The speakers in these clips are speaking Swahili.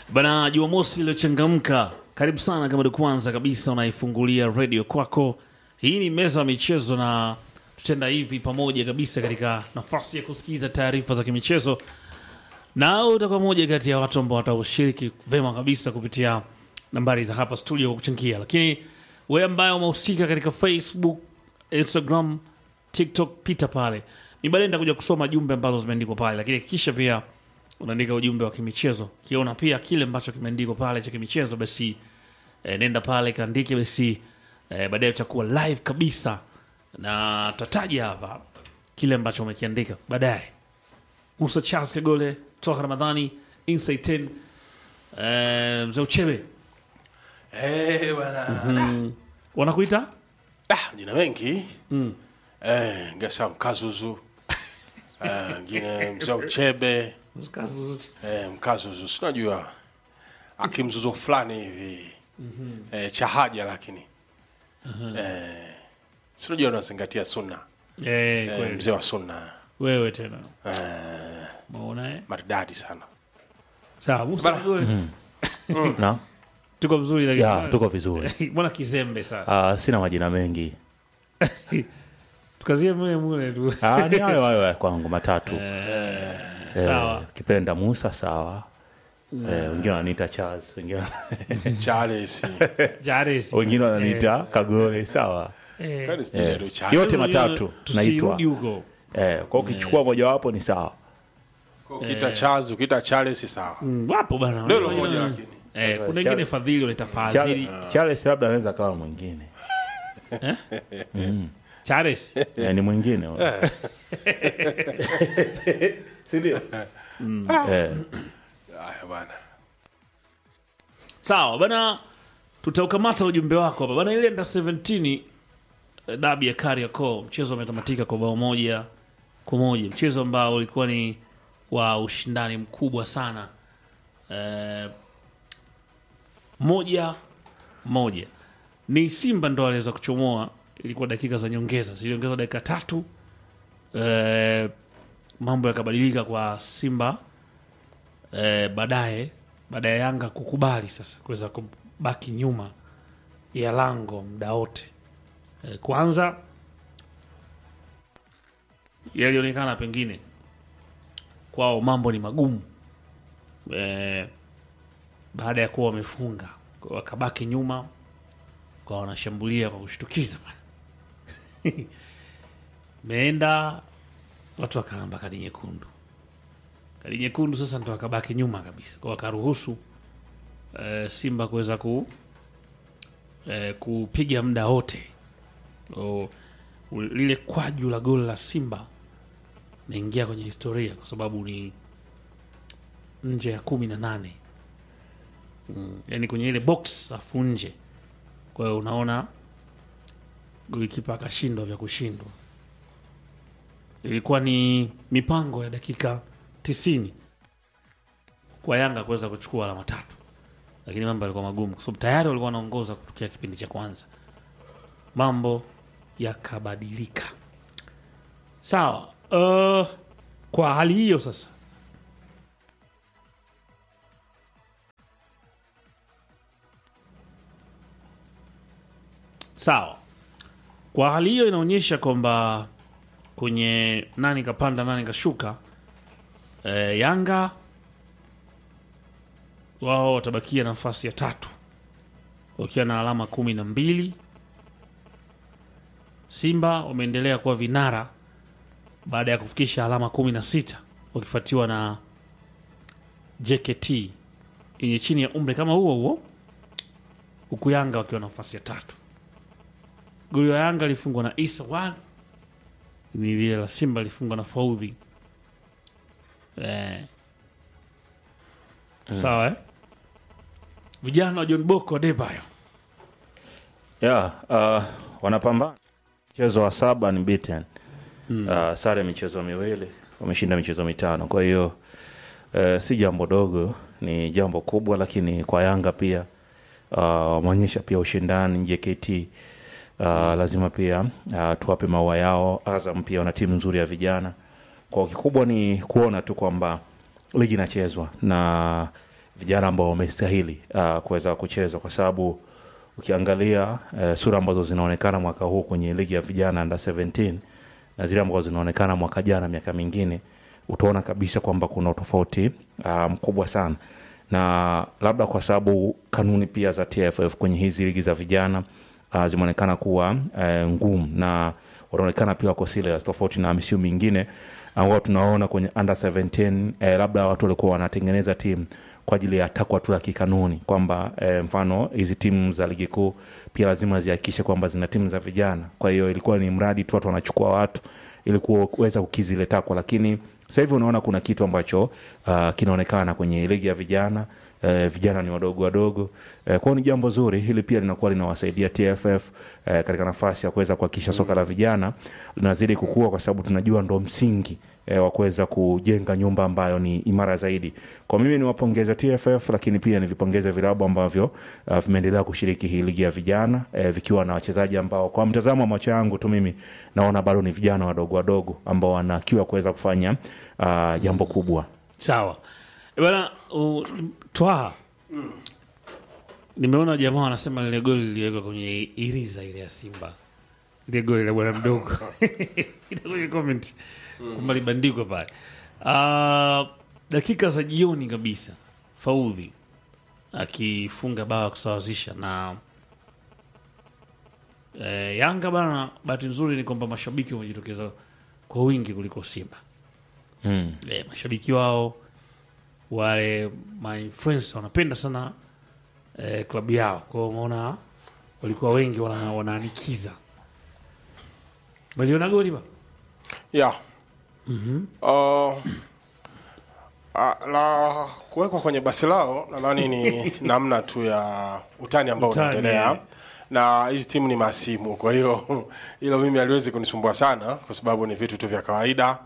Bana, Jumamosi iliyochangamka, karibu sana. Kama ni kwanza kabisa unaifungulia redio kwako, hii ni meza ya michezo, na tutenda hivi pamoja kabisa katika nafasi ya kusikiza taarifa za kimichezo, na utakuwa moja kati ya watu ambao wataushiriki vema kabisa kupitia nambari za hapa studio kwa kuchangia. Lakini wewe ambaye umehusika katika Facebook, Instagram, TikTok, pita pale, ni baadaye nitakuja kusoma jumbe ambazo zimeandikwa pale, lakini hakikisha pia unaandika ujumbe wa kimichezo kiona pia kile ambacho kimeandikwa pale cha kimichezo basi e, nenda pale kaandike basi e, baadaye utakuwa live kabisa na tutataja hapa kile ambacho umekiandika baadaye musa charles kagole toka ramadhani inside 10 e, mzee uchebe Eh, bwana. wanakuita Ah, jina mengi. Eh, ngesa mkazuzu. Eh, ngine mzee uchebe. Eh, mkazuzu. Sinajua akimzuzu fulani hivi. Eh, cha haja lakini. Eh, sinajua unazingatia sunna. e, Eh, kweli mzee wa sunna. wewe tena Eh, maona eh? maridadi sana. sawa musa kagole na tuko vizuri lakini ya tuko vizuri mbona kizembe sana Ah, sina majina mengi tukazie mule mule tu Ah, ni hayo hayo ya kwangu matatu sawa kipenda musa sawa Eh, wengine wananiita charles wengine Charles. Jares. wengine wananiita kagole sawa Kwani sijui ndio Charles. yote matatu naitwa tusirudi huko eh, kwa ukichukua mojawapo ni sawa Ukiita Charles, ukiita Charles sawa. Mm, wapo bana Ndio Unajua- moja lakini. eh, kuna wengine fadhili wanaita fadhili charles, charles labda anaweza kawa mwingine Chares eh, ni mwingine huyo. sindio eh, Haya bwana. sawa bana tutaukamata ujumbe wako hapa bana ile nda 17 eh, dabi ya Kariakoo mchezo umetamatika kwa bao moja kwa moja mchezo ambao ulikuwa ni wa ushindani mkubwa sana eh, moja moja ni Simba ndo aliweza kuchomoa ilikuwa dakika za nyongeza ziliongezwa dakika tatu eh, mambo yakabadilika kwa Simba eh, baadaye baada ya Yanga kukubali sasa kuweza kubaki nyuma ya lango muda wote eh, kwanza yalionekana pengine kwao mambo ni magumu eh, baada ya kuwa wamefunga Kwa wakabaki nyuma kwa wanashambulia kwa kushtukiza bana meenda watu wakalamba kadi nyekundu kadi nyekundu sasa ndo wakabaki nyuma kabisa kwa wakaruhusu eh, simba kuweza ku eh, kupiga muda wote O, u- lile kwaju la goli la simba naingia kwenye historia kwa sababu ni nje ya kumi na nane mm. yani kwenye ile box afu nje kwa hiyo unaona golikipa akashindwa vya kushindwa ilikuwa ni mipango ya dakika tisini kwa yanga kuweza kuchukua alama tatu lakini mambo yalikuwa magumu kwa sababu tayari walikuwa wanaongoza kutokea kipindi cha kwanza mambo yakabadilika sawa uh, kwa hali hiyo sasa sawa kwa hali hiyo inaonyesha kwamba kwenye nani kapanda nani kashuka e, yanga wao watabakia nafasi ya tatu wakiwa na alama kumi na mbili simba wameendelea kuwa vinara baada ya kufikisha alama kumi na sita wakifuatiwa na jkt yenye chini ya umri kama huo huo huku yanga wakiwa nafasi ya tatu goli wa yanga lifungwa na isa wan ni lile la simba lifungwa na faudhi eh. sawa eh? vijana wa john boko adebayo ya uh, wanapambana mchezo wa saba ni beaten uh, sare michezo miwili wameshinda michezo mitano kwa hiyo uh, si jambo dogo ni jambo kubwa lakini kwa yanga pia uh, wameonyesha pia ushindani jkt uh, lazima pia uh, tuwape maua yao azam pia wana timu nzuri ya vijana kwa kikubwa ni kuona tu kwamba ligi inachezwa na vijana ambao wamestahili uh, kuweza kucheza kwa sababu ukiangalia uh, sura ambazo zinaonekana mwaka huu kwenye ligi ya vijana under 17 na zile ambazo zinaonekana mwaka jana miaka mingine utaona kabisa kwamba kuna utofauti uh, mkubwa sana na labda kwa sababu kanuni pia za TFF kwenye hizi ligi za vijana uh, zimeonekana kuwa uh, ngumu na wanaonekana pia wako serious tofauti na misimu mingine ambao tunaona kwenye under 17 eh, labda watu walikuwa wanatengeneza timu kwa ajili ya takwa tu la kikanuni kwamba eh, mfano hizi timu za ligi kuu pia lazima zihakikishe kwamba zina timu za vijana kwa hiyo ilikuwa ni mradi tu watu wanachukua watu ili kuweza kukizi ile takwa lakini sasa hivi unaona kuna kitu ambacho uh, kinaonekana kwenye ligi ya vijana eh, vijana ni wadogo wadogo eh, kwao ni jambo zuri hili pia linakuwa linawasaidia tff eh, katika nafasi ya kuweza kuhakikisha soka la vijana linazidi kukua kwa sababu tunajua ndo msingi eh, wa kuweza kujenga nyumba ambayo ni imara zaidi kwa mimi niwapongeze tff lakini pia nivipongeze vilabu ambavyo uh, vimeendelea kushiriki hii ligi ya vijana eh, vikiwa na wachezaji ambao kwa mtazamo wa macho yangu tu mimi naona bado ni vijana wadogo wadogo ambao wana kiu ya kuweza kufanya uh, jambo kubwa sawa Eh, bana uh, twaha nimeona jamaa wanasema lile goli liliwekwa kwenye iriza ile ya simba ile goli la bwana mdogo Ita kwenye comment kwamba libandikwa pale Ah, dakika za jioni kabisa faudhi akifunga bao kusawazisha na eh, yanga bana bahati nzuri ni kwamba mashabiki wamejitokeza kwa wingi kuliko simba mm. eh, mashabiki wao wale my friends wanapenda sana eh, klabu yao kwao umeona walikuwa wengi wana, wanaanikiza waliona goli ba yeah. uh, ah, la kuwekwa kwenye basi lao nadhani ni namna tu ya utani ambao Utani, unaendelea eh. na hizi timu ni masimu kwa hiyo hilo mimi aliwezi kunisumbua sana kwa sababu ni vitu tu vya kawaida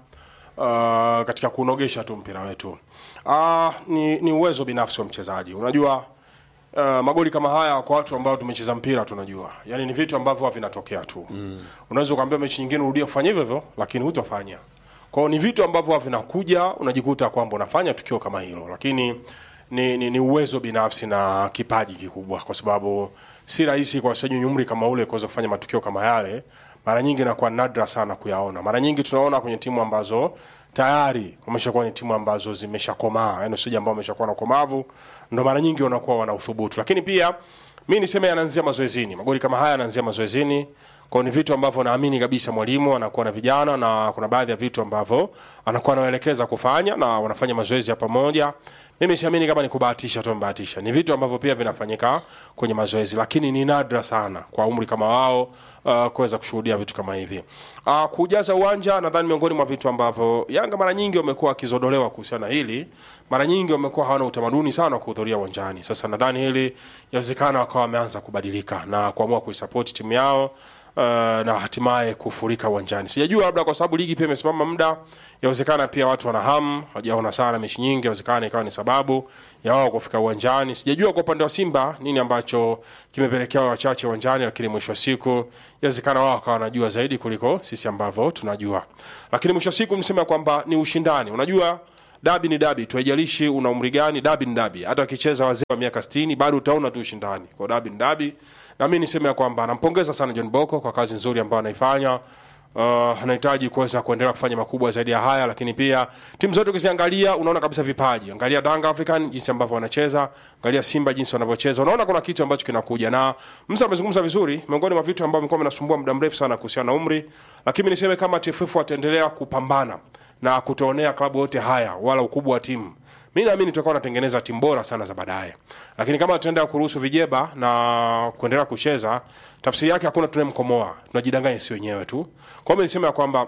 uh, katika kunogesha tu mpira wetu uh, ni, ni uwezo binafsi wa mchezaji unajua Uh, magoli kama haya kwa watu ambao tumecheza mpira tunajua yani ni vitu ambavyo vinatokea tu mm. unaweza ukaambia mechi nyingine urudie kufanya hivyo hivyo lakini hutofanya kwao ni vitu ambavyo vinakuja unajikuta kwamba unafanya tukio kama hilo lakini ni, ni, ni uwezo binafsi na kipaji kikubwa kwa sababu si rahisi kwa wachezaji wenye umri kama ule kuweza kufanya matukio kama yale mara nyingi inakuwa nadra sana kuyaona mara nyingi tunaona kwenye timu ambazo tayari wameshakuwa ni timu ambazo zimeshakomaa yani wachezaji ambao wameshakuwa na ukomavu ndo mara nyingi wanakuwa wana uthubutu lakini pia mi niseme yanaanzia mazoezini magoli kama haya yanaanzia mazoezini kwao ni vitu ambavyo naamini kabisa mwalimu anakuwa na vijana na kuna baadhi ya vitu ambavyo anakuwa anawaelekeza kufanya na wanafanya mazoezi ya pamoja mimi siamini kama ni kubahatisha tu amebahatisha ni vitu ambavyo pia vinafanyika kwenye mazoezi lakini ni nadra sana kwa umri kama wao uh, kuweza kushuhudia vitu kama hivi uh, kujaza uwanja nadhani miongoni mwa vitu ambavyo yanga mara nyingi wamekuwa wakizodolewa kuhusiana na hili mara nyingi wamekuwa hawana utamaduni sana wa kuhudhuria uwanjani sasa nadhani hili yawezekana wakawa wameanza kubadilika na kuamua kuisapoti timu yao uh, na hatimaye kufurika uwanjani sijajua labda kwa sababu ligi pia imesimama muda yawezekana pia watu wana hamu hawajaona sana mechi nyingi yawezekana ikawa ni sababu ya wao kufika uwanjani sijajua kwa upande wa simba nini ambacho kimepelekea wao wachache uwanjani lakini mwisho wa siku yawezekana wao wakawa wanajua zaidi kuliko sisi ambavyo tunajua lakini mwisho wa siku nisema kwamba ni ushindani unajua dabi ni dabi tu haijalishi una umri gani dabi ni dabi hata wakicheza wazee wa miaka 60 bado utaona tu ushindani kwa dabi ni dabi na mi niseme ya kwamba nampongeza sana john boko kwa kazi nzuri ambayo anaifanya uh, anahitaji kuweza kuendelea kufanya makubwa zaidi ya haya lakini pia timu zote ukiziangalia unaona kabisa vipaji angalia danga african jinsi ambavyo wanacheza angalia simba jinsi wanavyocheza unaona kuna kitu ambacho kinakuja na msa amezungumza vizuri miongoni mwa vitu ambavyo vimekuwa vinasumbua muda mrefu sana kuhusiana na umri lakini niseme kama tff wataendelea kupambana na kutoonea klabu yote haya wala ukubwa wa timu mi naamini tutakuwa natengeneza timu bora sana za baadaye lakini kama tutaendelea kuruhusu vijeba na kuendelea kucheza tafsiri yake hakuna tunayemkomoa tunajidanganya si wenyewe tu kwa hiyo mi nisema ya kwamba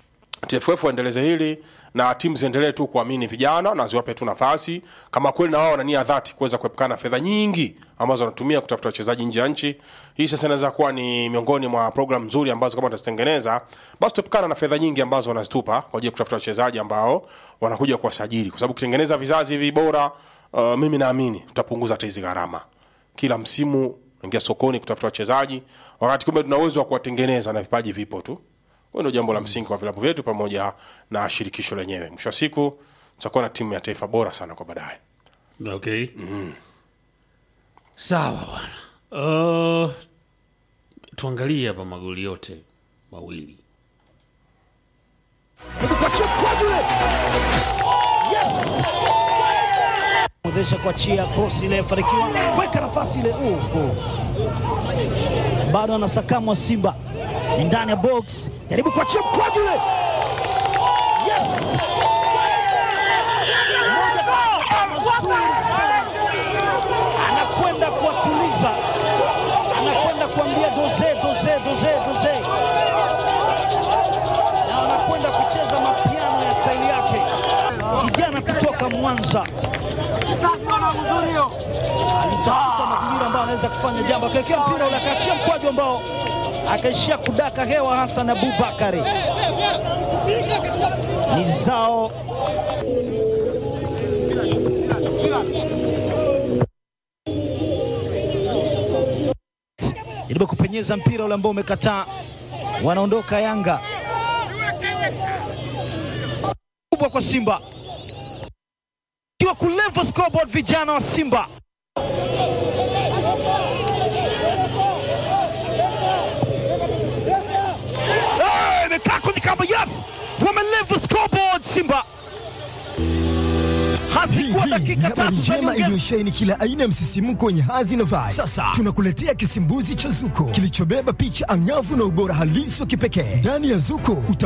TFF waendeleze hili na timu ziendelee tu kuamini vijana na ziwape tu nafasi kama kweli na wao wana nia dhati kuweza kuepukana na fedha nyingi ambazo wanatumia kutafuta wachezaji nje ya nchi. Hii sasa inaweza kuwa ni miongoni mwa program nzuri ambazo kama watazitengeneza, basi tutaepukana na fedha nyingi ambazo wanazitupa kwa ajili ya kutafuta wachezaji ambao wanakuja kuwasajili, kwa sababu kutengeneza vizazi hivi bora, uh, mimi naamini tutapunguza hata hizi gharama kila msimu ingia sokoni kutafuta wachezaji, wakati kumbe tuna uwezo wa kuwatengeneza na vipaji vipo tu. Hiyo ndio jambo la msingi kwa vilabu vyetu pamoja na shirikisho lenyewe. Mwisho wa siku tutakuwa na timu ya taifa bora sana kwa baadaye. okay sawa bwana uh, tuangalie hapa magoli yote mawili Mwezesha kuachia cross ile fanikiwa weka nafasi ile uh, uh. Bado anasakamwa Simba ni ndani ya box, jaribu kuachia mkwaju ule yes! Moja kwa moja mazuri sana, anakwenda kuwatuliza, anakwenda kuambia doze doze doze doze, na anakwenda kucheza mapiano ya staili yake, kijana kutoka Mwanza alitafuta mazingira ambayo anaweza kufanya jambo, akawekea mpira ule, akaachia mkwaju ambao akaishia kudaka hewa. Hassan Abubakari ni zao jaribu kupenyeza mpira ule ambao umekataa, wanaondoka Yanga kubwa kwa Simba kiwa kulevel scoreboard vijana wa Simba Eh, imekaa kwenye kamba yes, wamelevel scoreboard Simba. Hazikuwa Hii ni dakika habari tatu za njema nyongeza. iliyosheheni kila aina ya msisimko wenye hadhi na vibe. Sasa tunakuletea kisimbuzi cha Zuko kilichobeba picha angavu na ubora halisi wa kipekee. Ndani ya Zuko uta